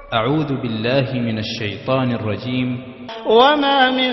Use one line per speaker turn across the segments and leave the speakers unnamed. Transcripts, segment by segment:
أعوذ بالله من الشيطان الرجيم
وما من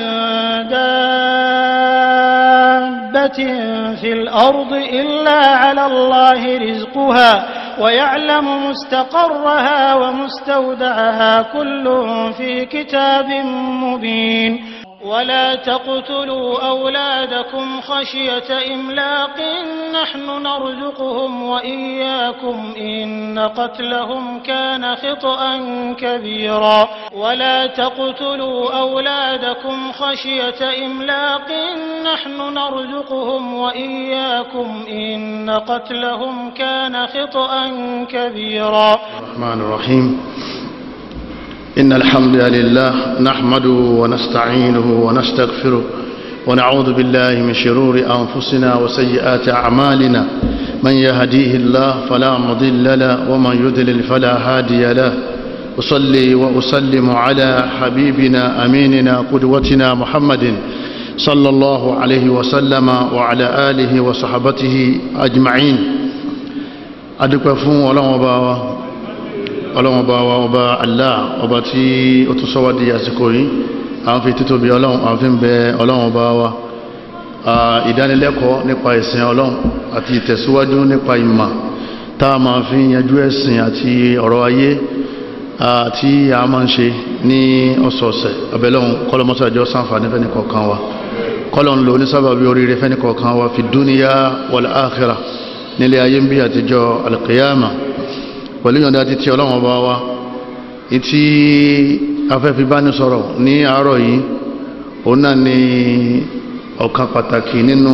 دابة في الأرض إلا على الله رزقها ويعلم مستقرها ومستودعها كل في كتاب مبين ولا تقتلوا أولادكم خشية إملاق نحن نرزقهم وإياكم إن قتلهم كان خطأ كبيرا ولا تقتلوا أولادكم خشية إملاق نحن نرزقهم وإياكم إن قتلهم كان خطأ كبيرا
الرحمن الرحيم إن الحمد لله نحمده ونستعينه ونستغفره ونعوذ بالله من شرور أنفسنا وسيئات أعمالنا من يهديه الله فلا مضل له ومن يضلل فلا هادي له أصلي وأسلم على حبيبنا أميننا قدوتنا محمد صلى الله عليه وسلم وعلى آله وصحبته أجمعين أدقفون ولا مباوة ọlọ́run ọba wa ọba Allah ọba tí ó tún sọ wá di àsìkò yìí àwọn fi títóbi ọlọ́run àwọn fi ń bẹ ọlọ́run ọba wa ìdánilẹ́kọ̀ọ́ nípa ìsìn ọlọ́run àti ìtẹ̀síwájú nípa ìmọ̀ tá a máa fi yanjú ẹ̀sìn àti ọ̀rọ̀ ayé àti a máa ń ṣe ní ọ̀sọ̀ọ̀sẹ̀ ọbẹ̀lọ́run kọ́lọ́mọ́sàjọ́ sáǹfààní fẹ́ni kọ̀ọ̀kan wa kọ́lọ́n lò ní sábàbí oríire fẹ́ni kọ̀ọ̀kan wa fi dúníyà wal akhirah nílé ayé ń bí àtijọ́ alqiyama pẹ̀lú yọ̀nda ti tí ọlọ́wọ̀n bá wá ìtí afẹ́fí bá ní sọ̀rọ̀ ní àárọ̀ yìí òun náà ni ọ̀kan pàtàkì nínú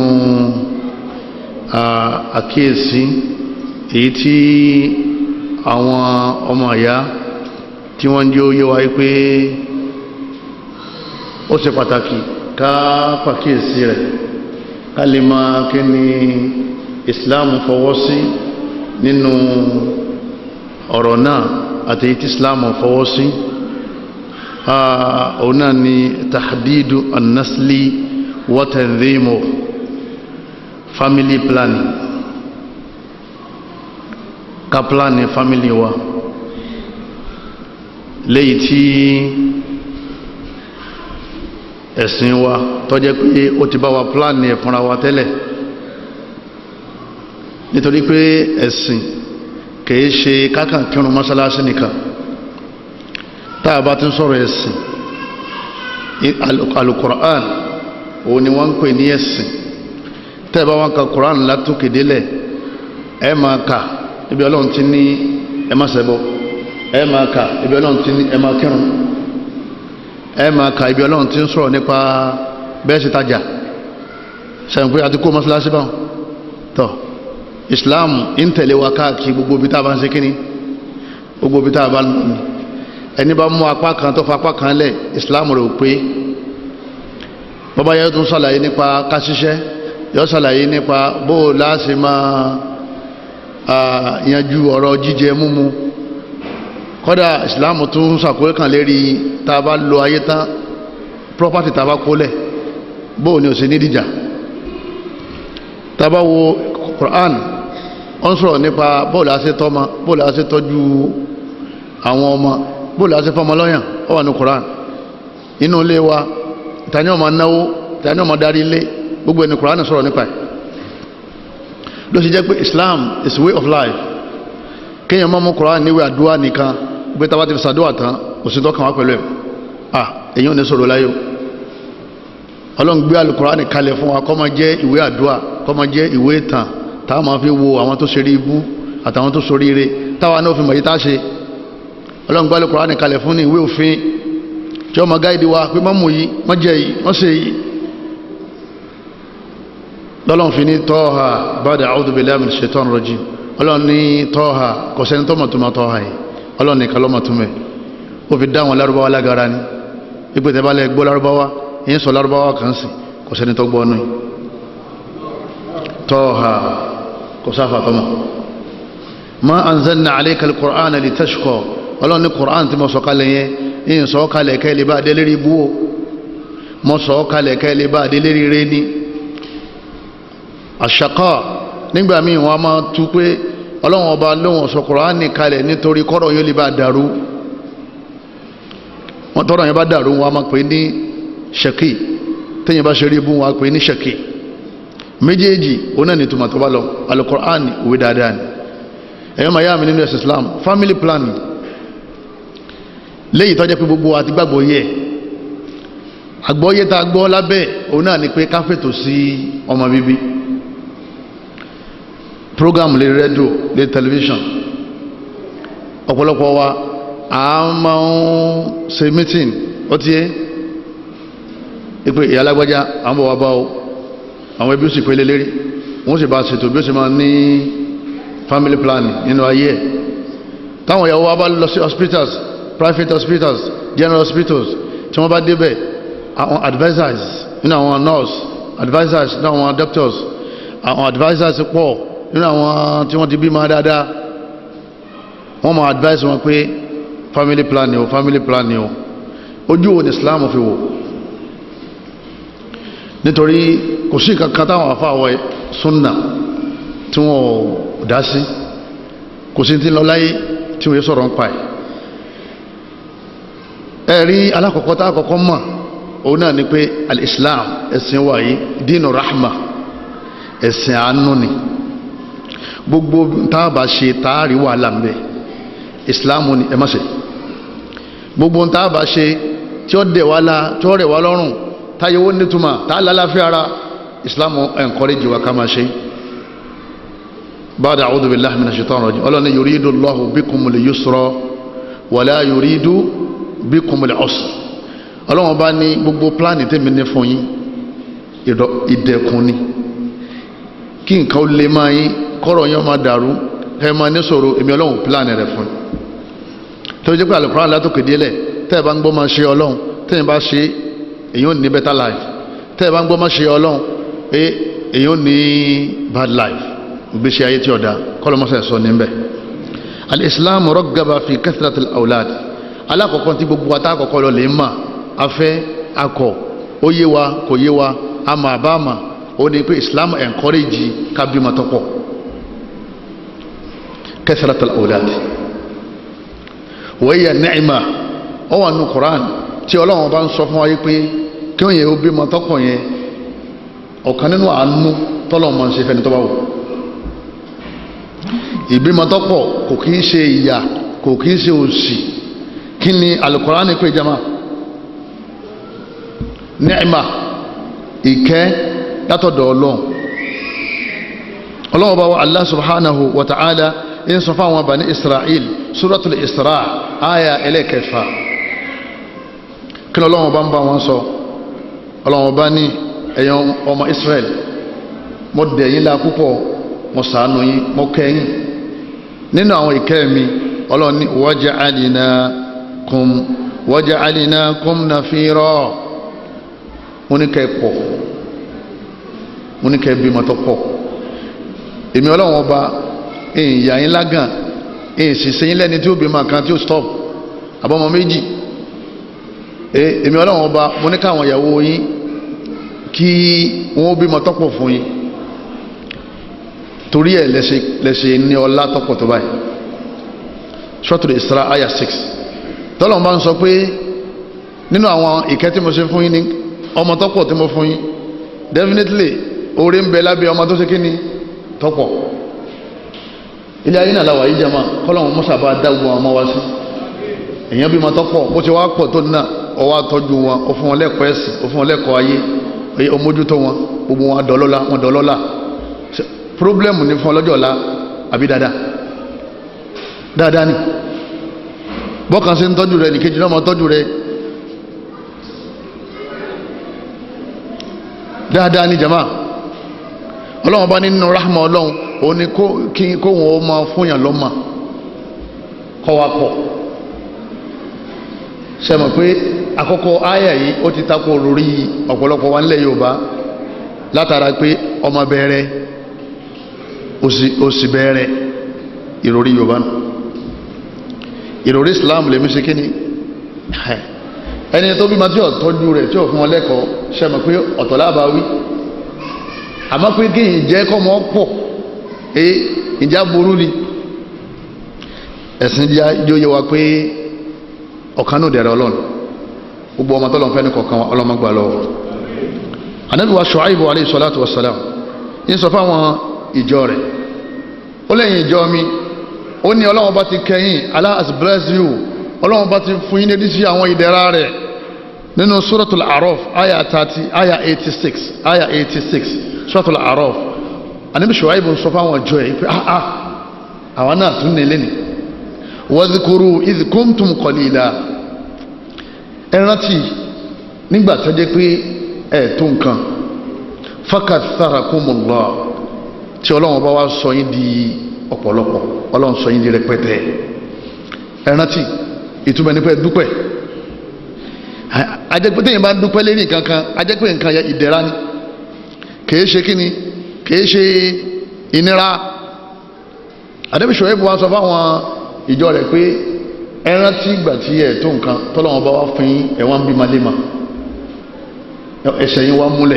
àkíyèsí èyí tí àwọn ọmọ àyá tí wọ́n jẹ́ óyé wáyé pé ó ṣe pàtàkì ká pàkíyèsí rẹ̀ ká lè máa kí ni Islam fọwọ́ sí nínú ọ̀rọ̀ náà àti tí islam fọwọ́ sí òun náà ni tahdidu annasli wa tanzimu family planning ká planning family wa léyìí tí ẹ̀sìn wa tó jẹ́ pé ó ti bá wa planning ẹ̀ fúnra wa tẹ́lẹ̀ nítorí pé ẹ̀sìn kìí ṣe kákan kírun mọ́sálásí nìkan táà bá ti ń sọ̀rọ̀ ẹ̀sìn alukur'an òun ni wọ́n ń pè ní ẹ̀sìn tẹ́ẹ̀bá wọn ka kur'an látòkè délẹ̀ ẹ máa kà ibi ọlọ́run ti ní ẹ má ṣẹbọ ẹ máa kà ibi ọlọ́run ti ní ẹ máa kírun ẹ máa kà ibi ọlọ́run ti ń sọ̀rọ̀ nípa bẹ́ẹ̀ ṣe tajà sẹ́yìn pé àti kó mọ́sálásí báwọn tọ́ islam ń tẹ̀lé wa káàkiri gbogbo bí tá a bá ń ṣe kíní gbogbo bí tá a bá ń lọ ní ẹni bá mú apá kan tó fa apá kan lẹ̀ islam rẹ̀ ò pé bọ́bá yẹn tún ṣàlàyé nípa káṣíṣẹ́ yọ ṣàlàyé nípa bó o láṣẹ máa yanjú ọ̀rọ̀ jíjẹ múmu kọ́dà islam tún ṣàkóyè kan lérí tá a bá lo ayé tán property tá a bá kólẹ̀ bó o ní o ṣe ní dìjà tá a bá wo Quran ó ń sọ̀rọ̀ nípa bóòlù àṣẹ tọ́mọ bóòlù àṣẹ tọ́jú àwọn ọmọ bóòlù àṣẹ fọmọ lọ́yàn ó wà ní Quran inú ilé wa tani ọmọ náwó tani ọmọ darí ilé gbogbo ẹni Quran sọ̀rọ̀ nípa ẹ̀ ló sì jẹ́ pé Islam is way of life kéèyàn máa mú Quran níwé àdúrà nìkan gbé tá a bá ti fi sàdúrà tán òsì tó kàn wá pẹ̀lú ẹ̀ ah èyí ò ní sọ̀rọ̀ láyò Ọlọ́run gbé Al-Quran kalẹ̀ fún wa kó máa jẹ́ ìwé àdúrà kó máa jẹ́ ìwé ìtàn táwa máa fi wo àwọn tó ṣeré ibú àtàwọn tó ṣorí ire táwa náà fi mọ̀ yí tá a ṣe ọlọ́run gbálẹ̀ Kùránì kalẹ̀ fún ní ìwé òfin tí ó máa gáìdì wa pé mọ́mù yìí wọ́n jẹ yìí wọ́n ṣe yìí lọ́lọ́run fi ní tọ́ha ba'da a'udhu billahi minash shaitani rajim ọlọ́run ní tọ́ha kò sẹ́ni tó mọ̀túnmọ̀ tọ́ha yìí ọlọ́run nìkan ló mọ̀túnmẹ̀ ó fi dá àwọn lárúbáwá lágara ni ipò tẹ́ bá lẹ gbọ́ lárúbáwá yín sọ lárúbáwá kan sí kò sẹ́ni tó gbọ́ ọ́nù yìí tọ́ha kò sáfà tọ́mọ̀ ma anzalna alayka alqur'ana litashqa ọlọ́run ní qur'an tí mo sọ kalẹ̀ yẹn yìí sọ kalẹ̀ kẹ́ lè bá dé lérí bú o mo sọ kalẹ̀ kẹ́ lè bá dé lérí rẹ ní àṣàkà nígbà míì wọn a máa tú pé ọlọ́run ọba lóhùn sọ qur'an kalẹ̀ nítorí kọ́rọ̀ yóò lè bá dàrú wọ́n tọ́rọ yẹn bá dàrú wọn a máa pè ní ṣẹ́kì tẹ́yìn bá ṣe rí ibú wọn a pè ní ṣẹ́kì méjèèjì òun náà ní túmọ̀ tó bá lọ alukur'an ìwé dáadáa ni ẹ̀yọ́ máa yá mi nínú ẹ̀sìn Islam family planning léyìí tọ́jẹ́ pé gbogbo àti gbàgbọ́ yẹ àgbọ́yé tá a gbọ́ lábẹ́ òun náà ni pé ká fètò sí ọmọ bíbí program lè rédíò lè tẹlifíṣàn ọ̀pọ̀lọpọ̀ wa a máa ń ṣe meeting ó ti yé ipe ìyá alágbájá àwọn bọ̀ wá bá o àwọn ẹbí ó sì pé lé lérí wọ́n sì bá ṣètò bí ó sì máa ní family planning nínú ayé ẹ̀ táwọn ìyàwó wa bá lọ sí hospitals private hospitals general hospitals tí wọ́n bá débẹ̀ àwọn advisors nínú àwọn nurse advisors nínú àwọn doctors àwọn advisors pọ̀ nínú àwọn tí wọ́n ti bí máa dáadáa wọ́n máa advise wọn pé family planning o family planning o ojú wo ni Islam fi wò nítorí kò sí kankan táwọn afáwọ̀ sunna tí wọ́n dá sí kò sí ti lọ láyé tí wọ́n yẹ sọ̀rọ̀ ń pa ẹ̀ ẹ̀rí alákọ̀ọ́kọ́ tá àkọ́kọ́ mọ̀ òun náà ni pé al-islam ẹ̀sìn wáyé dínú rahma ẹ̀sìn àánú ni gbogbo táàbà ṣe táàrí wà lámbẹ̀ islam ni ẹ má ṣe gbogbo táàbà ṣe tí ó dẹ̀ wá la tí ó rẹ̀ wá lọ́rùn táyẹ̀wó nítumọ̀ tá lálàáfíà ara islam encourage wa ká máa ṣe ba'da a'udhu billahi minash shaitanir rajim ọlọ́ni yuridu Allahu bikumul yusra wala yuridu bikumul usra ọlọ́wọ́n bá ní gbogbo pláàni tèmi ní fún yín ìdẹ̀kùn ni kí nǹkan ó lè máa yín kọ́rọ̀ yín máa dàrú ẹ máa ní sọ̀rọ̀ èmi ọlọ́run pláàni rẹ̀ fún tó jẹ́ pé àlùkùránì látòkè délẹ̀ tẹ́ ẹ bá ń gbọ́ máa ṣe ọlọ́run tẹ́ ẹ bá ṣe èyí ò ní better life tẹ́ ẹ bá ń gbọ́ máa ṣe ọlọ́run èyí ò ní bad life ìgbésí ayé tí ọ̀dà kọ́lọ́mọ́sẹ̀ sọ níbẹ̀ al-islam raggaba fi kathratil awlad alákọ̀ọ́kọ́ tí gbogbo ata àkọ́kọ́ lọ lè mà afẹ́ akọ̀ ó yé wa kò yé wa ama àbáàmà ó ní pé islam encourage kábímọ tọ́pọ̀ kathratil awlad wa hiya ni'ma ó wà nù Qur'an tí ọlọ́run bá ń sọ fún wa yí pé kí wọ́n yẹ ó bímọ tọ́pọ̀ yẹn ọ̀kan nínú àánú tọ́lọ́run máa ń ṣe fẹ́ni tó bá wù ìbímọ tọ́pọ̀ kò kí ń ṣe ìyà kò kí ń ṣe òṣì kí ni alukurani pé jama ni'ma ìkẹ́ látọ̀dọ̀ ọlọ́run ọlọ́run bá wa allah subhanahu wa ta'ala in sọ fún àwọn bani israel suratul isra aya ẹlẹ́kẹfà kí ni ọlọ́run bá ń bá wọn sọ ọlọ́run bá ní ẹ̀yàn ọmọ israel mo dẹ̀yìn la púpọ̀ mo ṣàánú yín mo kẹ́yìn nínú àwọn ìkẹ́ mi ọlọ́run ní waja'alnakum waja'alnakum nafira mo ní kẹ́ pọ̀ mo ní kẹ́ bímọ tó pọ̀ èmi ọlọ́run ọba ìyá yín lágàn ìsìsẹ́ yín lẹ́ni tí ó bímọ kan tí ó stop àbọ̀mọ méjì èmi ọlọ́run ọba mo ní káwọn ìyàwó yín kí wọ́n bímọ tó pọ̀ fún yín torí ẹ̀ lẹ́sẹ̀ ní ọlá tọ́pọ̀ tó báyìí Suratul Isra aya 6 tọ́lọ̀ bá ń sọ pé nínú àwọn ìkẹ́ tí mo ṣe fún yín ní ọmọ tọ́pọ̀ tí mo fún yín definitely orí ń bẹ lábẹ́ ọmọ tó ṣe kí ni tọ́pọ̀ ilé ayé náà láwàá yìí jẹ́ máa kọ́lọ̀wọ̀n mọ́sà bá dágbọn ọmọ wá sí èèyàn bí ma tọ́pọ̀ bó ti wá pọ̀ tó náà ọwá tọ́jú wọn ó fún wọn lẹ́kọ̀ọ́ ẹ̀sìn ó fún wọn lẹ́kọ̀ọ́ ayé ó mójútó wọn gbogbo wọn dọ̀lọ́lá wọn dọ̀lọ́lá problem ní fún ọlọ́jọ́ ọ̀la àbí dáadáa dáadáa ni bọ́kàn sí ń tọ́jú rẹ nìkejì náà mọ́ tọ́jú rẹ dáadáa ni jama ọlọ́wọ́n bá nínú rahma ọlọ́run òun ni kó wọn ó máa fúnyàn lọ́mà kọ́ wa pọ̀ ṣe mọ̀ pé àkọ́kọ́ àyà yìí ó ti takò lórí ọ̀pọ̀lọpọ̀ wa nílẹ̀ Yorùbá látara pé ọmọ bẹ̀rẹ̀ òsì bẹ̀rẹ̀ ìròrí yorùbá nù ìròrí islam lè mí ṣe kí ni ẹni tó bí ma tí ò tọ́jú rẹ̀ tí ò fún wọn lẹ́kọ̀ọ́ ṣe mọ̀ pé ọ̀tọ̀ lábàá wí àmọ́ pé kí ìjẹ́ kọ́ mọ́ pọ̀ ẹ ìjà burú ni ẹ̀sìn yóò yẹ wa pé ọ̀kan náà dẹ̀rẹ̀ ọlọ́run gbogbo ọmọ tọ́lọ̀ fẹ́ni kọ̀ọ̀kan wa ọlọ́mọgbà lọ́wọ́ anabi wa Shu'aibu alayhi salatu wa salam yín sọ fáwọn ìjọ rẹ̀ ó lẹ́yìn ìjọ mi ó ní ọlọ́wọ́n bá ti kẹ́yìn Allah has blessed you ọlọ́wọ́n bá ti fún yín ní sí àwọn ìdẹ̀ra rẹ̀ nínú suratul A'raf aya thirty aya eighty six aya eighty six suratul A'raf anabi Shu'aibu sọ fáwọn ìjọ yìí pé ah ah àwọn náà tún nílé ni wadhkuru idh kuntum qalila ẹ rántí nígbà tó jẹ́ pé ẹ tó nǹkan fakaththarakumullah tí ọlọ́run bá wá sọ yín di ọ̀pọ̀lọpọ̀ ọlọ́run sọ yín di rẹpẹtẹ ẹ rántí ìtumọ̀ ní pé dúpẹ́ ajẹ́pẹ́ tẹ̀yìn bá ń dúpẹ́ lérí nǹkan kan ajẹ́pẹ́ nǹkan yẹ ìdẹ̀ra ni kìí ṣe kíni kìí ṣe ìnira àdébísọ̀ ẹ̀bùn wa sọ fáwọn ìjọ rẹ̀ pé ẹ rántí ìgbà tí ẹ̀ tó nǹkan tọ́lọ́wọ́n bá wá fún yín ẹ̀wọ̀n bí malema ẹsẹ̀ yín wá múlẹ̀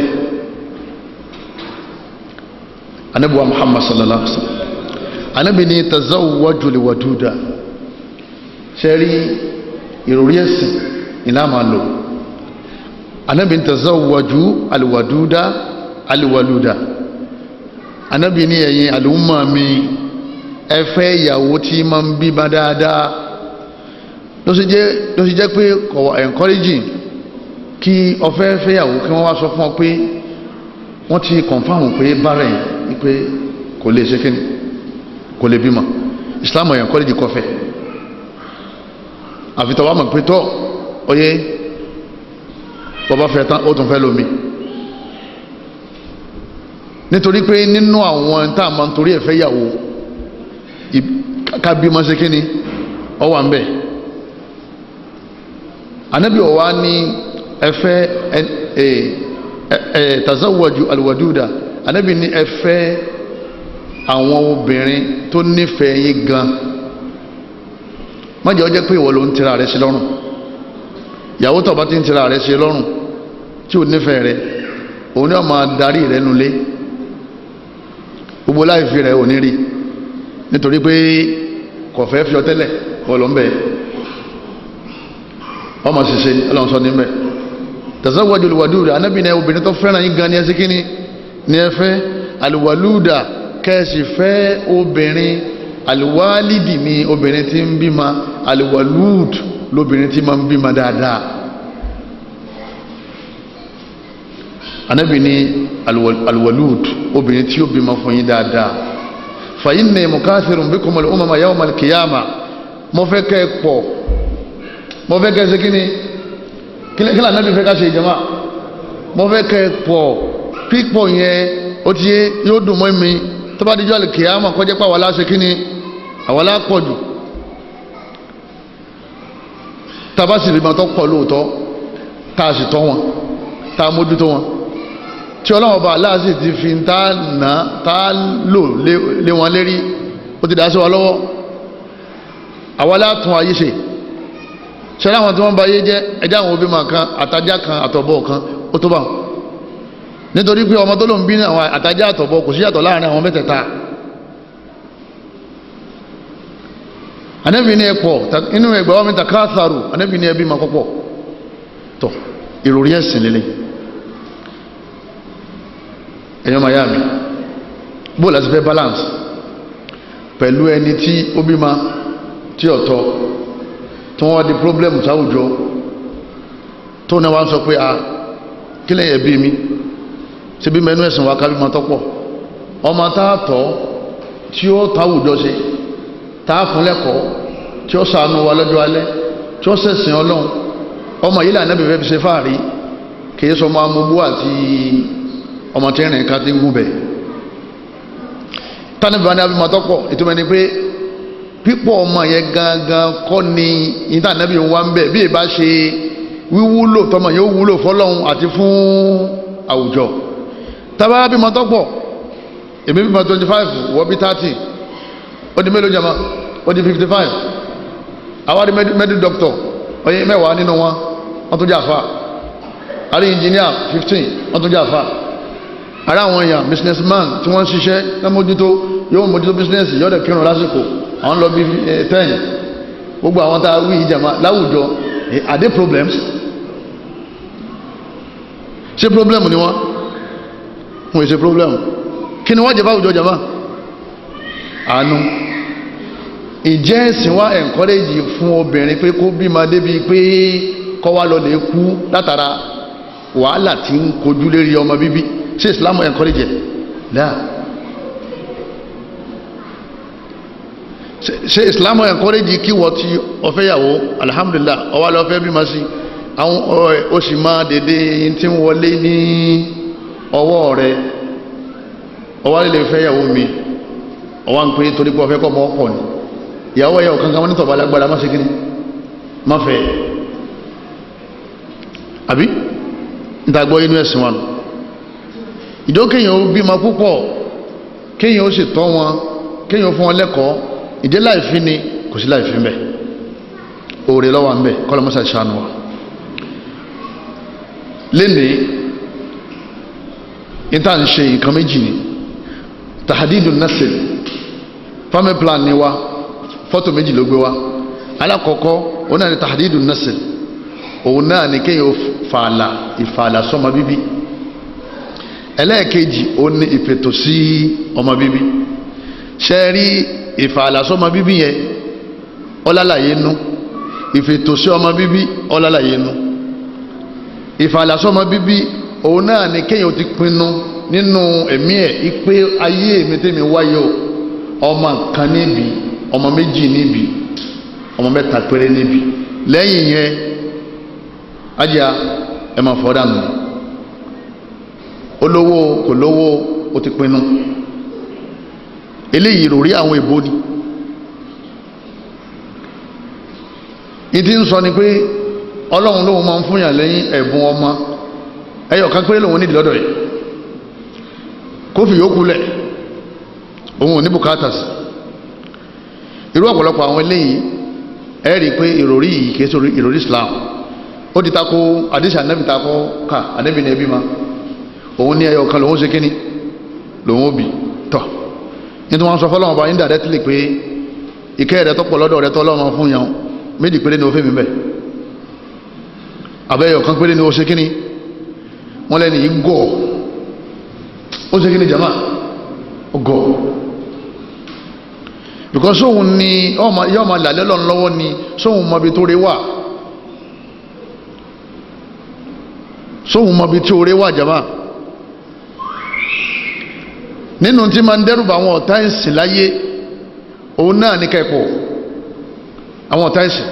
anabi wa muhammad sallallahu alaihi wa sallam anabi ni tazawwaju liwaduda sẹ́rí ìròrí ẹ̀sìn ìlà máa lò anabi ni tazawwaju aliwaduda aliwaluda anabi ni ẹ̀yin àlùmọ́ mi ẹ fẹ́ ìyàwó tí máa ń bí ma dáadáa ló sì jẹ́ ló sì jẹ́ pé kọ̀wọ̀ encouraging kí ọfẹ́ fẹ́yàwó kí wọ́n wá sọ fún ọ pé wọ́n ti kọ̀nfàmù pé bárẹ̀ yìí pé kò lè ṣe kíni kò lè bímọ Islam ọ̀yàn kọ́lẹ́jì kọfẹ́ àfitọ́ wa mọ̀ pé tọ́ oyé bọ́bá fẹ́ tán ó tún fẹ́ lómi nítorí pé nínú àwọn tá a máa ń torí ẹ̀ fẹ́ yàwó ká bímọ ṣe kíni ọ wà ń bẹ̀ anabi ọ̀wá ní ẹfẹ́ ẹ ẹ tazawwaju alwaduda anabi ní ẹfẹ́ àwọn obìnrin tó nífẹ̀ẹ́ yín gan mọ́jọ́ jẹ́ pé ìwọ ló ń tira rẹ̀ sí lọ́rùn ìyàwó tó bá ti ń tira rẹ̀ sí lọ́rùn tí ò nífẹ̀ẹ́ rẹ̀ òun ni wọ́n máa darí rẹ̀ nulẹ̀ gbogbo láìfi rẹ̀ ò ní rí nítorí pé kọ̀fẹ́ fi ọ tẹ́lẹ̀ kọ́ ló ń bẹ̀ ọmọ ṣiṣẹ́ ọlọ́run sọ níbẹ̀ tazawwaju alwaduda anábì ní obìnrin tó fẹ́ràn yín gan ni ẹ sí kíní ni ẹ fẹ́ alwaluda kẹ́ẹ̀sì fẹ́ obìnrin alwalidi ni obìnrin tí ń bímọ alwalud lóbìnrin tí máa ń bímọ dáadáa anábì ní alwalud obìnrin tí ó bímọ fún yín dáadáa fa inni mukathirun bikum al-umama yawm al-qiyamah mo fẹ́ kẹ́ ẹ pọ̀ mo fẹ́ kẹ́ ẹ ṣe kí ni kí lànà bí fẹ́ ká ṣe ìjọba mo fẹ́ kẹ́ ẹ pọ̀ pípọ̀ yẹn ó ti yé yóò dùn mọ́ mi tó bá dijọ́ al-qiyamah kọjá pé àwọn aláṣẹ kí ni àwọn alápọ̀ jù tàbá sì rí ma tó pọ̀ lóòótọ́ tá a sì tọ́ wọn tá a mójútó wọn tí ọlọ́wọ́n bá aláàsì ti fi ń tá nà tá lò lé wọn lérí ó ti dá sí wa lọ́wọ́ àwa látún ayé ṣe ṣẹlẹ̀ àwọn tí wọ́n bá yé jẹ́ ẹjẹ́ àwọn òbí kan àtajá kan àtọ̀bọ̀ kan ó tó bá wọn nítorí pé ọmọ tó ló ń bí àwọn àtajá àtọ̀bọ̀ kò sí yàtọ̀ láàrin àwọn mẹ́tẹ̀ẹ̀ta anẹ́bí ní ẹ̀pọ̀ inú ẹgbẹ̀ wọn mẹ́ta káàsàrù anẹ́bí ní ẹbí ma kọ́pọ̀ tọ̀ ìròrí ẹ̀sìn lélẹ̀ ẹ̀yọ́ miami bó láti fẹ́ balance pẹ̀lú ẹni tí ó bí ma tí ọ̀tọ̀ tí wọ́n wá di problem sáwùjọ tó náà wá ń sọ pé a kí lẹ́yìn ẹbí mi ṣe bí mẹ́nu ẹ̀sìn wa kábí ma tọ́pọ̀ ọmọ táàtọ̀ tí ó táwùjọ ṣe táà fún lẹ́kọ̀ọ́ tí ó ṣàánú wa lọ́jọ́ alẹ́ tí ó ṣẹ̀sìn ọlọ́run ọmọ yìí lànà bẹ̀rẹ̀ fi ṣe fáàrí kìí sọ ọmọ amúgbó àti ọmọ tí rìn ká ti ń gúnbẹ̀ tánibà ní abimọ̀ tọ́pọ̀ ìtumọ̀ ni pé pípọ̀ ọmọ yẹn gangan kọ́ ni ìtànẹ́bí wa ń bẹ̀ bí ìbá ṣe wíwúlò tọmọ yóò wúlò fọlọ́run àti fún àwùjọ tábà bímọ tọ́pọ̀ èmi bímọ twenty five wọ́n bí thirty ó di mélòó jama ó di fifty five àwárí medical doctor oye mẹ́wàá nínú wọn wọ́n tún jẹ́ àfa àrí engineer fifteen wọ́n tún jẹ́ àfa àrí àwọn èèyàn businessman tí wọ́n ń ṣiṣẹ́ ní mójútó yóò mójútó business yóò dẹ̀ kírun lásìkò àwọn lọ bí ten gbogbo àwọn tá a wí ìjàmá láwùjọ are there problems ṣé problem ni wọ́n wọ́n yìí ṣe problem kí ni wọ́n jẹ́ fáwùjọ jama àánú ìjẹ́ ẹ̀sìn wa encourage fún obìnrin pé kó bímọ débi pé kọ́ wa lọ lè kú látara wàhálà tí ń kojú lérí ọmọ bíbí ṣé Islam encourage ẹ̀ láà ṣe islam encourage kí wọ́n ti ọ̀fẹ́yàwó alhamdulillah ọwá lọ fẹ́ bímọ sí àwọn ó sì máa dédé tí ń wọlé ní ọwọ́ rẹ̀ ọwá lè fẹ́yàwó mi ọwá ń pè torí pé ọfẹ́ kọ́ mọ́ ọ̀pọ̀ ni ìyàwó ẹ̀yà ọ̀kankan wọn nítọ̀bà lágbára má ṣe kí ni má fẹ́ àbí ìdàgbọ́ inú ẹ̀sìn wọn ìdókèyàn ó bímọ púpọ̀ kéèyàn ó sì tọ́ wọn kéèyàn ó fún wọn lẹ́kọ̀ọ́ ìdí láìfí ni kò sí láìfí mẹ́ òòrè lọ́wọ́ mẹ́ kọ́lọ́mọ́sá ìṣàánú wa lénìí ìta ń ṣe nǹkan méjì ni tahadidu nasil family plan ni wa fọ́tò méjì ló gbé wa alákọ̀ọ́kọ́ òun náà ni tahadidu nasil òun náà ni kéèyàn fààlà ìfààlà sọmọ bíbí ẹlẹ́ẹ̀kejì òun ni ìfètò sí ọmọ bíbí ṣe rí ìfàlàsọ́mọ bíbí yẹn ọlálàyé nú ìfètòsí ọmọ bíbí ọlálàyé nú ìfàlàsọ́mọ bíbí òun náà ni kéèyàn ti pinnu nínú ẹ̀mí ẹ̀ ipe ayé mi tẹ́mi wáyé o ọmọ kan níbi ọmọ méjì níbi ọmọ mẹ́ta péré níbi lẹ́yìn yẹn ajá ẹ máa fọ́ dànù olówó kò lówó ó ti pinnu eléyìí rò rí àwọn èbó ni ìdí ń sọ ni pé ọlọ́run lóun máa ń fúnyàn lẹ́yìn ẹ̀bùn ọmọ ẹyọ kan péré lòun nídìí lọ́dọ̀ yìí kó fi yókù lẹ̀ òun ò ní bùkátà sí irú ọ̀pọ̀lọpọ̀ àwọn eléyìí ẹ rí i pé ìròrí yìí kìí sọ ìròrí Islam ó ti tako àdìsí ànábì tako ká ànábì ní ẹbí ma òun ní ẹyọ kan lòun ṣe kíní lòun ó bì tọ̀ nítorí wọn sọ fọlọ́wọn ọba indirectly pé ìkẹ́ rẹ tọ́pọ̀ lọ́dọ̀ rẹ tọ́lọ́run fún yàn méjì péré ni o fẹ́ mi bẹ̀ abẹ́yọ̀ kan péré ni o ṣe kíni wọ́n lẹ́ni yìí gọ̀ ó ṣe kíni jama ó gọ̀ because sóhun ni yọ́ ma làlẹ́ lọ́n lọ́wọ́ ni sóhun mọbi tó rí wà sóhun mọbi tí ó rí wà jama nínú tí ma ń dẹ́rùbà àwọn ọ̀tá ìsìn láyé òun náà ní kẹ́kọ̀ọ́ àwọn ọ̀tá ìsìn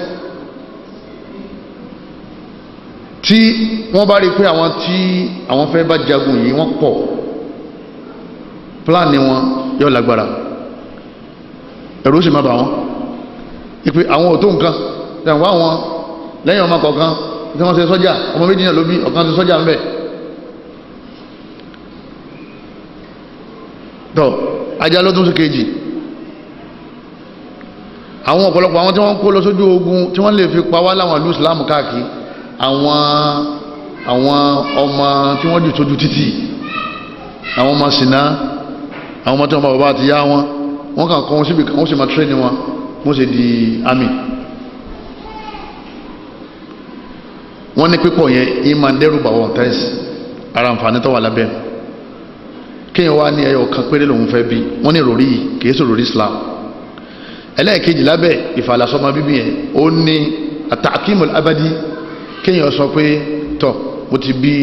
tí wọ́n bá rí pé àwọn tí àwọn fẹ́ bá jagun yìí wọ́n pọ̀ pláàni wọn yóò lágbára ẹ̀rù sì má bà wọ́n ìpè àwọn ò tó nǹkan ìyàwó àwọn lẹ́yìn ọmọ kọ̀ọ̀kan tí wọ́n ṣe sọ́jà ọmọ méjì náà ló bí ọ̀kan ṣe sọ́jà ń bẹ̀ tọ́ ajá ló tún sí kejì àwọn ọ̀pọ̀lọpọ̀ àwọn tí wọ́n kó lọ sójú ogun tí wọ́n lè fi pa wá láwọn ìlú Islam káàkiri àwọn àwọn ọmọ tí wọ́n jù sójú títì àwọn ọmọ sínà àwọn ọmọ tí wọ́n bá bàbá àti yá wọn wọ́n kàn kọ́ wọn síbi kan wọ́n sì máa tírẹ́nì wọn wọ́n sì di army wọ́n ní pípọ̀ yẹn yìí máa ń dẹ́rù bà wọ́n tẹ́sí ara àǹfààní tó wà lábẹ́ kéèyàn wá ní ẹyọ kan péré lòun fẹ́ bí wọ́n ní ìròrí yìí kìí sọ ìròrí Islam ẹlẹ́ẹ̀kejì lábẹ́ ìfàlàsọ́mọ bíbí yẹn ó ní àtàkìmọ̀ abadi kéèyàn sọ pé tọ́ mo ti bí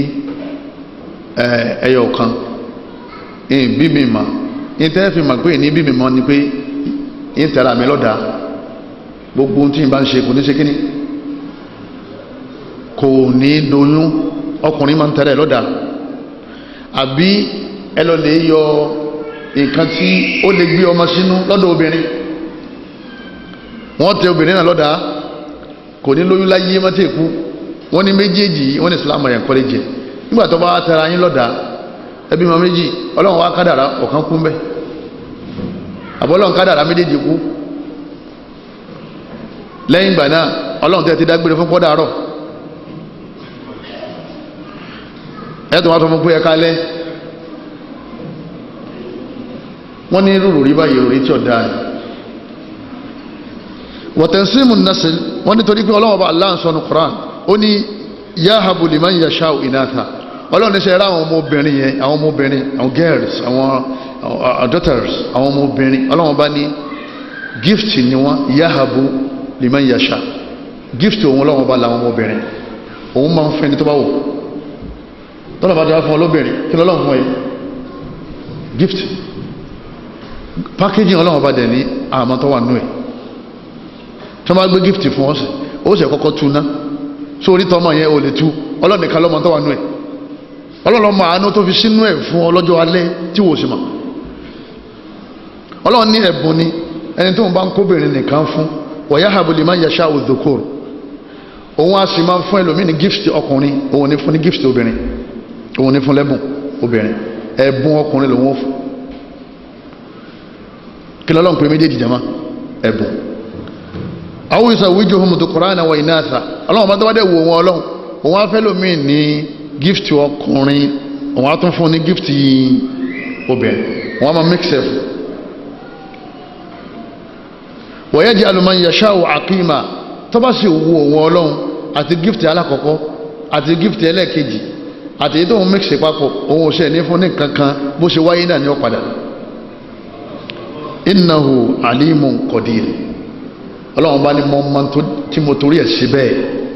ẹyọ kan ìyìn bí mi mà ìyìn tẹ́ fi mà pé ní bí mi mọ́ ni pé ìyìn tẹ̀ra mi lọ́dà gbogbo tí n bá ń ṣe kò ní ṣe kíní kò ní doyún ọkùnrin máa ń tẹ̀rẹ̀ lọ́dà àbí ẹ lọ lè yọ nǹkan tí ó lè gbé ọmọ sínú lọ́dọ̀ obìnrin wọ́n tẹ obìnrin náà lọ́dà kò ní lóyún láyé mọ́tẹ́ kú wọ́n ní méjèèjì wọ́n ní Islam rẹ̀ kọ́lé jẹ nígbà tó bá tẹra yín lọ́dà ẹbí mọ méjì ọlọ́run wá kádàrá ọ̀kan kú mbẹ́ àbọ̀lọ́run kádàrá méjèèjì kú lẹ́yìn ìgbà náà ọlọ́run tẹ́ ti dágbére fún pọ́dàárọ̀ ẹ̀ tó wá sọ fún pé ẹ kálẹ́ wọ́n ní rúrù rí báyìí orí tí ó dáa wọ̀tẹ̀símù nasil wọ́n ní torí pé ọlọ́wọ́ bá Allah ń sọ ní Qur'an ó ní yahabu liman yasha'u inatha ọlọ́run ṣe ra àwọn ọmọbìnrin yẹn àwọn ọmọbìnrin àwọn girls àwọn àwọn daughters àwọn ọmọbìnrin ọlọ́run bá ní gift ni wọ́n yahabu liman yasha gift òun ọlọ́run bá làwọn ọmọbìnrin òun máa ń fẹ́ ni tó bá wò tọ́lọ̀ bá dára fún ọlọ́bìnrin kí lọ́lọ́run fún ẹ gift packaging ọlọ́run bá dẹ̀ ní àmọ́ tó wà nú ẹ̀ tó bá gbé gift fún ọ̀sẹ̀ ó sì kọ́kọ́ tu ná sórí tọ́mọ yẹn ò lè tu ọlọ́run nìkan lọ́mọ tó wà nú ẹ̀ ọlọ́run mọ àánú tó fi sínú ẹ̀ fún ọlọ́jọ́ alẹ́ tí wò sí mọ̀ ọlọ́run ní ẹ̀bùn ni ẹni tó ń bá ń kóbìnrin nìkan fún wọ̀yá habuli máa ń yẹṣà òdòkòr òun á sì máa ń fún ẹlòmíì ní gift ọkùnrin òun ní fún ní gift obìnrin òun ní fún lẹ́bùn obìnrin ẹ̀bùn ọkùnrin lòun ó fún kí lọ́lọ́run pé méjèèjì jama ẹ̀bùn àwọn ìsàwíjò homo dùkúránà wọ ìnáàsà ọlọ́run bá tó bá dẹ̀ wò wọn ọlọ́run òun á fẹ́ lòmíì ní gift ọkùnrin òun á tún fún ní gift obìnrin òun á máa mix ẹ̀ fún wọ́yẹ́ jẹ́ alùmọ̀ yẹ̀ṣáwò àkímà tó bá sì wo òun ọlọ́run àti gift alákọ̀ọ́kọ́ àti gift ẹlẹ́ẹ̀kejì àti èyí tó ń mix papọ̀ òun ò ṣe ní fún ní kankan bó ṣe wáyé náà ní ọ̀padà innahu alimun qadir ọlọ́run bá ní mọ́ mọ́ tí mo torí ẹ̀ sí bẹ́ẹ̀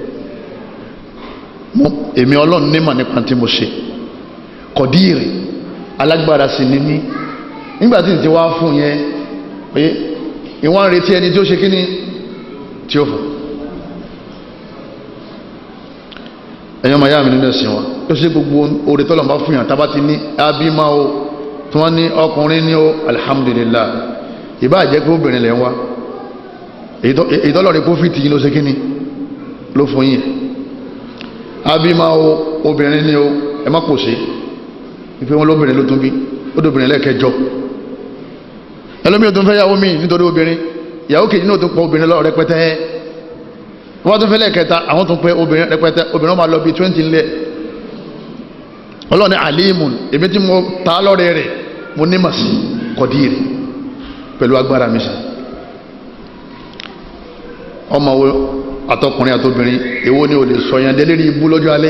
èmi ọlọ́run nímọ̀ nípa tí mo ṣe qadir alágbára sí ní ní nígbà tí n ti wá fún yẹn pé ìwọ́n ń retí ẹni tí ó ṣe kíní tí ó fún ẹ̀yọ́ màá yá mi nínú ẹ̀sìn wa ó ṣe gbogbo oore tọ́lọ̀ bá fún yàn tábà ti ní abímá o tí wọ́n ní ọkùnrin ní o alhamdulillah ìbá jẹ́ pé obìnrin lẹ́ ń wá èyí tọ́lọ̀ ní kófìtì yìí ló ṣe kíní ló fún yìí abímá o obìnrin ní o ẹ má pòṣe ìpé wọn lóbìnrin ló tún bí ó dóbìnrin lẹ́ẹ̀kẹjọ ẹlòmíì tó ń fẹ́ yàwó mi nítorí obìnrin ìyàwó kejì náà tó pọ̀ obìnrin lọ rẹpẹtẹ wọ́n tó fẹ́ lẹ́ẹ̀kẹta àwọn tó pẹ́ obìnrin rẹpẹtẹ obìnrin máa lọ bí twenty ńlẹ̀ ọlọ́ni alimun èmi tí mo ta lọ́rẹ̀ rẹ̀ mo ní mà sí kọ̀díìrì pẹ̀lú agbára mi sí ọmọ wo àtọkùnrin àtobìnrin èwo ni o lè sọ yẹn délérí ibú lọ́jọ́ alẹ́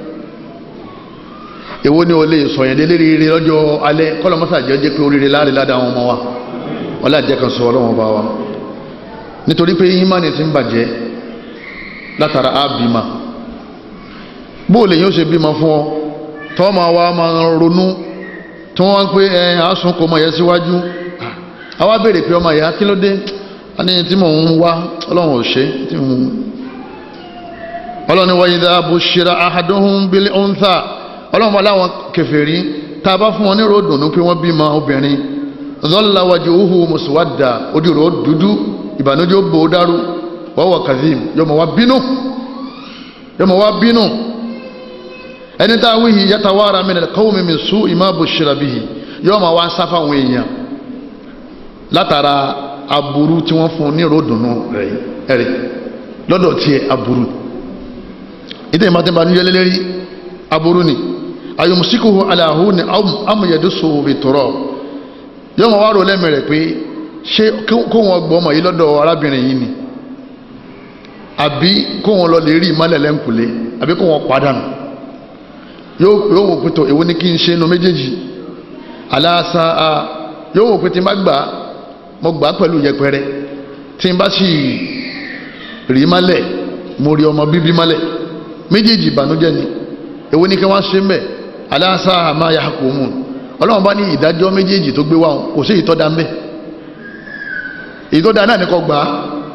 èwo ni o lè sọ yẹn délérí ire lọ́jọ́ alẹ́ kọ́lọ́mọ́sà jẹ́ jẹ́ pé oríire láàrin ládàá àwọn ọmọ wa ọlá jẹ́ kan sọ ọlọ́wọ́n bá wa nítorí pé ìmánì ti ń bàjẹ́ látara ábìmá bóòlè yóò ṣe bímọ fún ọ tọ́ ma wá ma ronú tí wọ́n wá ń pé ẹ àásùn kò mọ̀ yẹ síwájú àwa béèrè pé ọmọ ìyá kí ló dé a ní tí mò ń wá ọlọ́run ò ṣe tí mò ń ọlọ́run wa idha bushira ahaduhum bil untha ọlọ́run wa láwọn kèfèrí tá a bá fún wọn ní ròdùnú pé wọ́n bímọ obìnrin zọ́lá wajhuhu muswadda ojú rẹ̀ ó dúdú ìbànújẹ́ ó bò ó dárú wọ́wọ́ kazim yọmọ wá bínú yọmọ wá bínú ẹni tá a wíhì yatawara min al-qawmi min su'i ma bushira bihi yọmọ wá sáfà àwọn èèyàn látara aburú tí wọ́n fún ní ròdùnú rẹ̀ ẹ̀rẹ̀ lọ́dọ̀ tiẹ̀ aburú ìdí ìmọ̀ tí wọ́n bá níjẹ́ lélẹ́rí aburú ni ayọ̀mùsíkòhò aláhùn ni amúyẹ̀dúsòwò bìtọ̀rọ̀ yóò mọ̀ wá rò lẹ́mìí rẹ̀ pé ṣé kó wọn gbọ́ ọmọ yìí lọ́dọ̀ arábìnrin yìí ni àbí kó wọn lọ lè rí ìmọ̀lẹ̀ lẹ́ǹkùlé àbí kó wọn padànù yóò wò pé tó èwo ni kí n ṣe inú méjèèjì aláàsá a yóò wò pé tí n bá gbà mo gbà pẹ̀lú yẹpẹrẹ tí n bá sì rí mọ́lẹ̀ mo rí ọmọ bíbí mọ́lẹ̀ méjèèjì ìbànújẹ́ ni èwo ni kí wọ́n ṣe mẹ́ aláàsá àmà yahkumun ọlọ́run bá ní ìdájọ́ méjèèjì tó gbé wá wọn kò sí ìtọ́dá mbẹ́ ìtọ́dá náà ní kó gbà á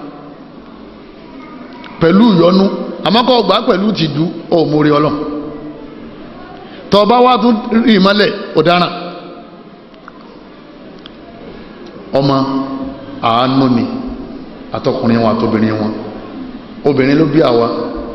pẹ̀lú ìyọnu àmọ́ kó gbà á pẹ̀lú tìjú ó mórí ọlọ́run tọ́ bá wá tún rí ìmọ́lẹ̀ ọ̀daràn ọmọ àánú ni àtọkùnrin wọn àtobìnrin wọn obìnrin ló bí àwa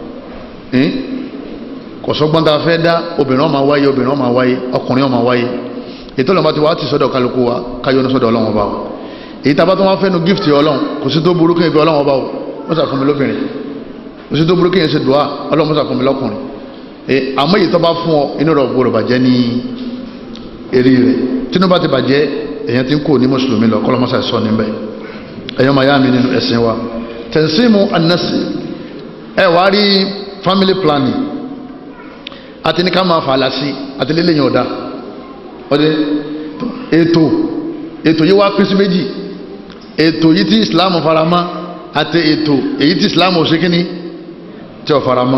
kò sọ́gbọ́n tá a fẹ́ dá obìnrin ọmọ wáyé obìnrin ọmọ wáyé ọkùnrin ọmọ wáyé ètò ìlànà ti wá ti sọ́dọ̀ kálukú wa káyọ́ ní sọ́dọ̀ ọlọ́run ọba wa èyí tàbá tó wọ́n fẹ́ nu gift ọlọ́run kò sí tó burú kí n fi ọlọ́run ọba o wọ́n sàfún mi lóbìnrin kò sí tó burú kí n ṣe dùá ọlọ́run wọ́n sàfún mi lọ́kùnrin àmọ́ èyí tó bá fún ọ inú rẹ̀ gbọ́dọ̀ bàjẹ́ ní eré rẹ̀ tínú bá ti bàjẹ́ èyàn ti ń kó ní mùsùlùmí lọ kọ́lọ́mọ́sà sọ níbẹ̀ ẹ̀yọ́ máa yá mi nínú ẹ̀sìn wa tẹ̀símù anasi ẹ̀ wá rí family planning àti ní ká máa fàlà sí àti lélẹ́yìn ọ̀dà ọdẹ ètò ètò yìí wá pín sí méjì ètò yìí tí Islam faramọ́ àti ètò èyí tí Islam ò ṣe kíní tí ò faramọ́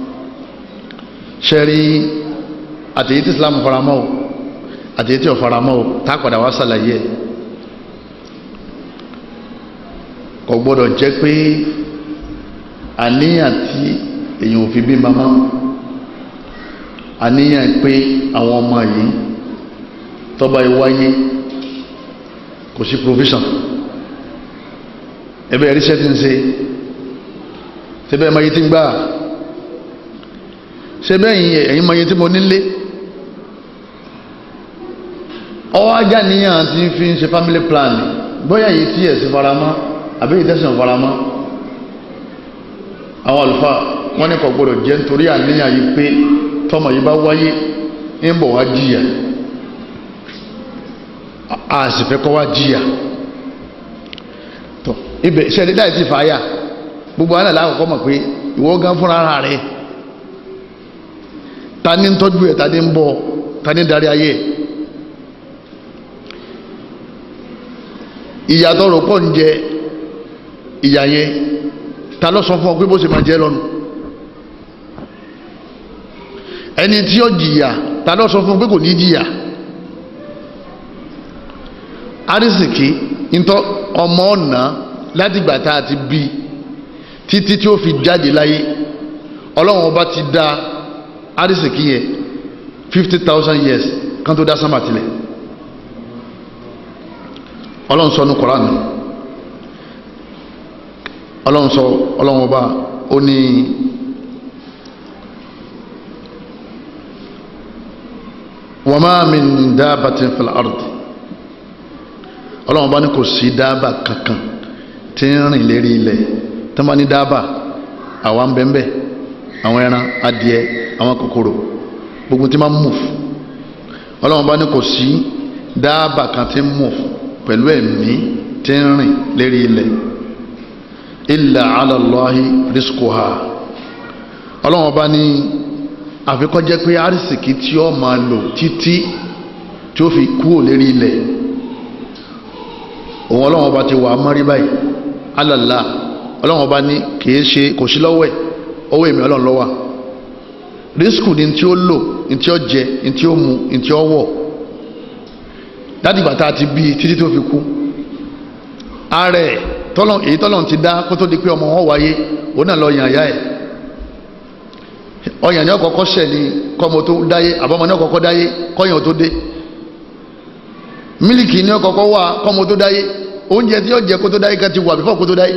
ṣẹ́rí àti èyí tí Islam faramọ́ o àti èyí tí ò faramọ́ o tá a padà wá ṣàlàyé ẹ̀ kò gbọ́dọ̀ jẹ́ pé àníyàn tí èyàn ò fi bí mamá àníyàn pé àwọn ọmọ yìí tọ́ba ìwáyé kò sí provision ẹbẹ́ ẹ̀ríṣẹ́ ti ń ṣe ṣẹbẹ́ ẹ̀mọ yìí ti ń gbà ṣẹbẹ́ ẹ̀yìn mọ yìí tí mo nílé ọwọ́ ajá níyàn ti fi ń ṣe family planning bóyá yìí tí ẹ̀sìn faramọ́ àbí ìtẹ́sìn faramọ́ àwọn àlùfáà wọ́n ní kò gbọdọ̀ jẹ́ nítorí àníyàn yìí pé tọ́mọ yìí bá wáyé ń bọ̀ wá jìyà a sì fẹ́ kọ́ wá jìyà tọ́ ibẹ̀ ṣe ẹ̀dí láì ti fàáyà gbogbo àwọn àlàkọ̀kọ́ mọ̀ pé ìwọ gan fúnra ara rẹ̀ ta ní ń tọ́jú ẹ̀ ta ní ń bọ̀ ta ní darí ayé ẹ̀ ìyàtọ̀ rò pọ̀ ń jẹ ìyà yẹn ta ló sọ fún ọ pé bó ṣe máa jẹ lọ́nu ẹni tí ó jìyà ta ló sọ fún ọ pé kò ní jìyà arísìkí ntọ́ ọmọ ọ̀nà látìgbà tá a ti bí títí tí ó fi jáde láyé ọlọ́run ọba ti dá arísìkí yẹn fifty thousand years kan tó dá sámà tilẹ̀ ọlọ́run sọ ní Kùránì ọlọ́run sọ ọlọ́run ọba ó ní wa ma min dabbatin fil ard ọlọ́run ọba ní kò sí dábà kankan tí ń rìn lérí ilẹ̀ tí wọ́n bá ní dábà àwa ń bẹ́ẹ̀ àwọn ẹran adìẹ àwọn kòkòrò gbogbo tí máa ń move ọlọ́run ọba ní kò sí dábà kan tí ń move pẹ̀lú ẹ̀mí tí ń rìn lérí ilẹ̀ illa ala Allahi rizquha ọlọ́run ọba ní àfikọ́ jẹ́ pé arísìkí tí ó máa lò títí tí ó fi kúrò lérí ilẹ̀ òun ọlọ́run ọba ti wà á mọ́rí báyìí alàlá ọlọ́run ọba ní kìí ṣe kò sí lọ́wọ́ ẹ̀ ọwọ́ èmi ọlọ́run lọ́wọ́ rísíkù ni tí ó lò ní tí ó jẹ ní tí ó mu ní tí ó wọ̀ láti ìgbà tá a ti bí títí tó fi kú ààrẹ tọ́lọ̀ èyí tọ́lọ̀ ti dá kó tó di pé ọmọ wọn wáyé òun náà lọ yàn àyà ẹ̀ ọyàn ní ọkọ̀ọ̀kọ́ ṣẹ̀ ni kọ́mọ tó dáyé àbọ̀mọ ní ọkọ̀ọ̀kọ́ dáyé kọ́yàn tó dé mílìkì ní ọkọ̀ọ̀kọ́ wà kọ́mọ tó dáyé oúnjẹ tí ó jẹ kó tó dáyé ká ti wà bífọ̀ kó tó dáyé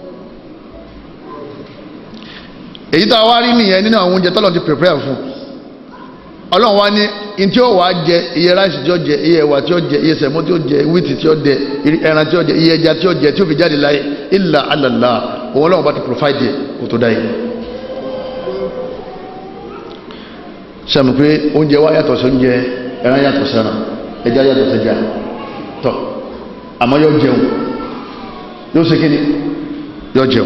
èyí tá a wá rí nìyẹn nínú àwọn oúnjẹ tọ́lọ̀ ti prepare fún ọlọ́run wá ní in tí ó wàá jẹ iye ráìsì tí ó jẹ iye ẹ̀wà tí ó jẹ iye sẹ̀mó tí ó jẹ wíìtì tí ó jẹ ẹran tí ó jẹ iye ẹja tí ó jẹ tí ó fi jáde láyé illa ala Allah òun ọlọ́run bá ti provide kó tó dáyé sẹ́mi pé oúnjẹ wa yàtọ̀ sí oúnjẹ ẹran yàtọ̀ sẹ́ran ẹja yàtọ̀ sẹ́ja tọ́ àmọ́ yóò jẹun yóò ṣe kíni yóò jẹun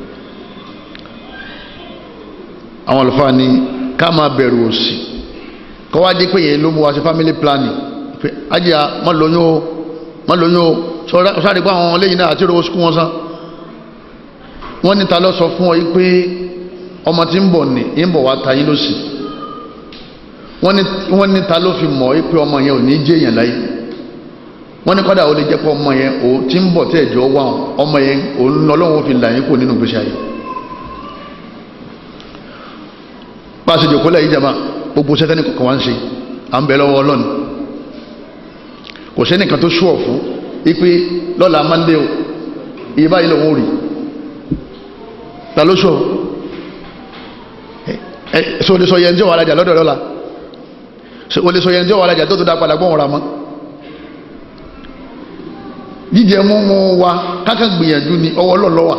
àwọn àlùfáà ní ká máa bẹ̀rù òṣì kọ́ wá jẹ́ pé yẹn ló mú wa ṣe family planning pé ajá má lóyún o má lóyún o sáré pé àwọn lẹ́yìn náà àti ìrọwọ́ sukú wọn sán wọ́n ní ta ló sọ fún ọ yìí pé ọmọ tí ń bọ̀ ní ń bọ̀ wá ta yín lọ́sì wọ́n ní ta ló fi mọ̀ yìí pé ọmọ yẹn ò ní jẹ́ èèyàn láyé wọ́n ní kọ́dà ó lè jẹ́ pé ọmọ yẹn ò tí ń bọ̀ tẹ́ ẹ̀jọ́ wà ọmọ yẹn òun lọ́lọ́run fi là yín kò nínú gbèsè ayé bá a ṣe jòkó lẹ́yìn jama gbogbo sẹ́tẹ́nì kọ̀ọ̀kan wá ń ṣe à ń bẹ lọ́wọ́ ọlọ́ni kò sẹ́nìkan tó ṣúọ̀ fún ipe lọ́la mande o iye báyìí lòun ò rí ta ló ṣúọ̀ ẹ ṣe o lè sọ yẹn tí ó wà alájà lọ́dọ̀ lọ́la ṣe o lè sọ yẹn tí ó wà alájà tó tó dá padà gbọ́n ra mọ́ jíjẹ múmu wa kákan gbìyànjú ni ọwọ́ lọ́lọ́wà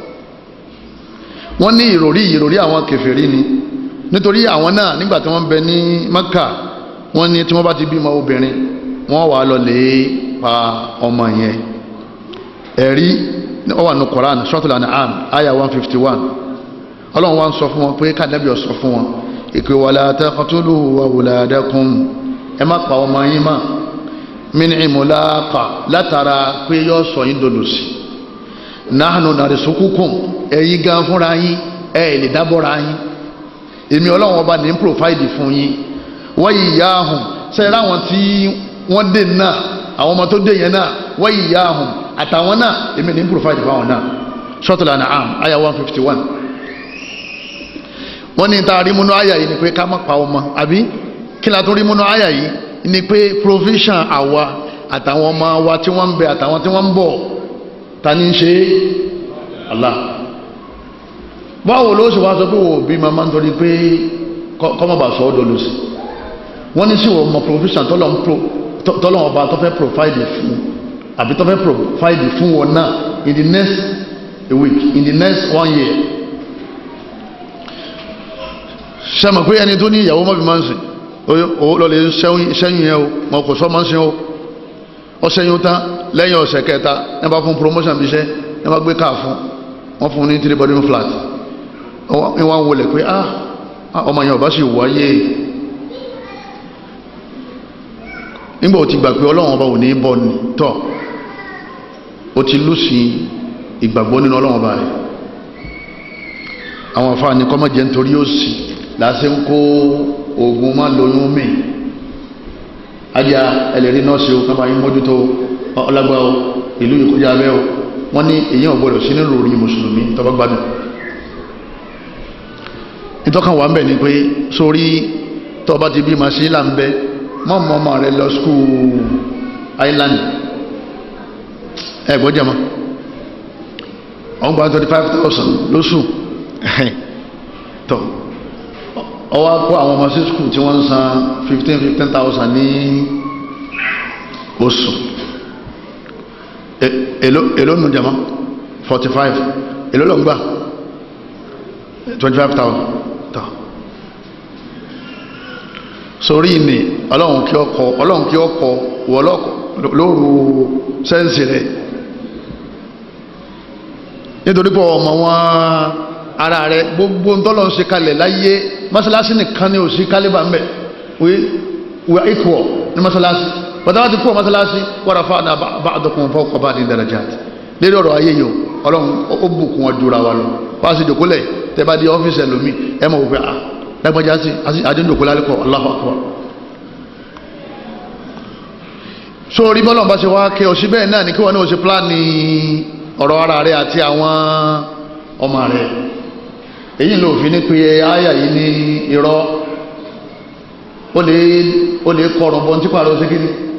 wọ́n ní ìròrí ìròrí àwọn kèfèrí ni nítorí àwọn náà nígbà tí wọ́n bẹ ní Maka wọ́n ní tí wọ́n bá ti bímọ obìnrin wọ́n wà lọ lè pa ọmọ yẹn ẹ̀rí ó wà ní Quran Suratul An'am aya 151 ọlọ́run wá ń sọ fún wọn pé kàdẹ́bí ó sọ fún wọn ìpè wala taqtulu awladakum ẹ má pa ọmọ yín mọ́ min imulaqa látara pé yọ sọ yín dodo sí nahnu narisukukum ẹ̀yin gan fúnra yín ẹ̀ lè dábọ̀ra yín èmi ọlọ́run ọba ní pòfáìdì fún yín wọ́n yìí yá ahùn sẹ́yìn láwọn tí wọ́n dé náà àwọn ọmọ tó dé yẹn náà wọ́n yìí yá ahùn àtàwọn náà èmi ní pòfáìdì fún àwọn náà sọ́tùlà náà àm àyà one fifty one wọ́n ní ta rí múnú àyà yìí ni pé ká má pa ọmọ àbí kí la tún rí múnú àyà yìí ni pé provision àwa àtàwọn ọmọ wa tí wọ́n ń bẹ àtàwọn tí wọ́n ń bọ̀ ta ní í ṣe Allah báwo ló ṣe wá sọ pé wò bí mama nítorí pé kọ́mọ̀bà sọ ọ́ dolo sí wọ́n ní sí wọ́n mọ provision tọ́lọ́ ọba tó fẹ́ provide fún àbí tó fẹ́ provide fún wọn náà in the next a week in the next one year sẹ́mọ̀ pé ẹni tó ní ìyàwó mọ́bí máa ń sìn ó lọ́lẹ̀ sẹ́yìn yẹn o mọ̀ kò sọ́ máa ń sìn o ọ sẹ́yìn tán lẹ́yìn ọ̀sẹ̀ kẹta ẹ bá fún promotion bí iṣẹ́ ẹ bá gbé káà fún wọ́n fún ní three bedroom flat wọ́n wá wọlé pé ah ọmọ yẹn ọba sì wáyé nígbà ó ti gbà pé ọlọ́run ọba ò ní bọ́ ni tọ́ ó ti lùsì ìgbàgbọ́ nínú ọlọ́run ọba rẹ̀ àwọn afáà ní kọ́mọ̀ jẹ́ nítorí ó sì láti ń kó oògùn má lóyún mì ajá ẹlẹ́rìí nọ́ọ̀sì ó kábàáyé mójútó ọlágbá o ìlú ìkọjá abẹ́ o wọ́n ní èyàn ọ̀gbọ́dọ̀ sí nínú orí mùsùlùmí tọba gbádùn ìtọ́kàn wà ń bẹ̀ ni pé sórí tọba ti bí masílà ń bẹ mọ́mọ́ ọmọ rẹ lọ skúù island ẹgbọ́ jẹmọ́ ọgbà 25,000 lóṣù tọ́ ọwá kó àwọn ọmọ sí skúù tí wọ́n ń san 15-15,000 ní oṣù èló nù jama 45 èló lọ ń gbà 25,000 tọ́ sórí ní ọlọ́run kí ọkọ̀ ọlọ́run kí ọkọ̀ wọ́lọ́kọ̀ lóru sẹ́ǹsì rẹ̀ nítorí pọ̀ ọmọ wọn ara rẹ̀ gbogbo tọ́lọ̀ ń ṣe kalẹ̀ láyé mọ́sálásí nìkan ní òsì kálíbà mẹ́ we are equal ní mọ́sálásí pàtàkì ti pọ̀ mọ́sálásí wọ́n fa àdá bá àdọ́kùn fọ́kọ̀ bá ní darajat lérí ọ̀rọ̀ ayé yìí ọlọ́run ó bùkún wọn jura wa lọ wá sí ìdòkúlẹ̀ tẹ́ bá di ọ́fíìsì ẹlòmí ẹ mọ̀ wípé à lágbájá sí àdíndòkúlẹ̀ alẹ́kọ̀ọ́ Allahu Akbar so orí bọ́lọ̀ bá ṣe wá kí ọ síbẹ̀ náà ní kí wọ́n ní o ṣe pláàni ọ̀rọ̀ ara rẹ̀ àti àwọn ọmọ rẹ̀ èyí ló fi ní pé àyà yìí ní irọ́ ó lè kọrùn bọ́n tí pàrọ̀ sí kí ni